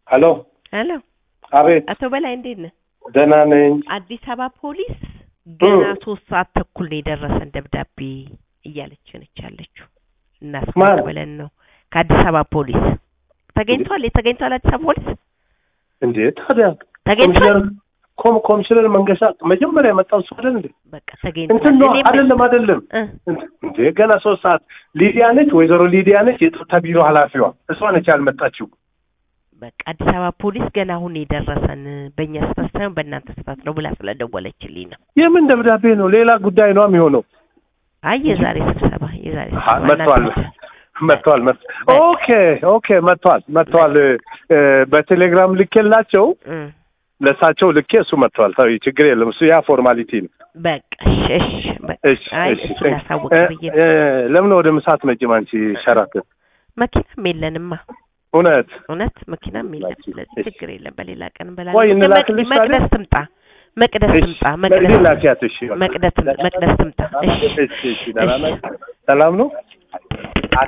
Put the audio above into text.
ሄሎ ሄሎ አቤት አቶ በላይ እንዴት ነህ? ደህና ነኝ አዲስ አበባ ፖሊስ ገና ሶስት ሰዓት ተኩል ነው የደረሰን ደብዳቤ እያለች ነች ያለችው። እናስገባ ማን? ብለን ነው ከአዲስ አበባ ፖሊስ ተገኝቷል። የተገኝቷል አዲስ አበባ ፖሊስ እንዴ ታዲያ ተገኝቷል። ኮሚሽነር ኮም- ኮሚሽነር መንገሻ መጀመሪያ የመጣው እሱ አይደል እንዴ በቃ ተገኝቷል። እንትን ነው እኔም- አይደለም አይደለም እ እንዴ ገና ሶስት ሰዓት ሊዲያ ነች ወይዘሮ ሊዲያ ነች የጸጥታ ቢሮ ኃላፊዋ እሷ ነች ያልመጣችው በቃ አዲስ አበባ ፖሊስ ገና አሁን የደረሰን በእኛ ስህተት ሳይሆን በእናንተ ስህተት ነው ብላ ስለደወለችልኝ ነው። የምን ደብዳቤ ነው ሌላ ጉዳይ ነው የሚሆነው አይ የዛሬ ስብሰባ የዛሬ አሀ፣ ስብሰባ መጥቷል እናንተ መጥቷል መጥ ኦኬ ኦኬ መጥቷል መጥቷል እ፣ በቴሌግራም ልኬላቸው እ ለእሳቸው ልኬ እሱ መጥቷል ተው ችግር የለም እሱ ያ ፎርማሊቲ ነው በቃ እሺ እሺ በቃ እሺ አይ እሺ እሱ ላሳውቅ እ፣ ብዬ እ፣ ለምን ወደ ምሳት መጭም አንቺ ሸራትን መኪናም የለንማ እውነት እውነት መኪናም የለም። እሺ፣ ስለዚህ እሺ። ችግር የለም። በሌላ ቀን ወይ እንበላለን። እንላክልሽ ታዲያ? መቅደስ ትምጣ፣ መቅደስ እሺ ትምጣ፣ መቅዲ መቅደስ ላኪያት እሺ መቅደስ መቅደስ ትምጣ። እሺ እሺ እሺ ደህና ናት? ሰላም ነው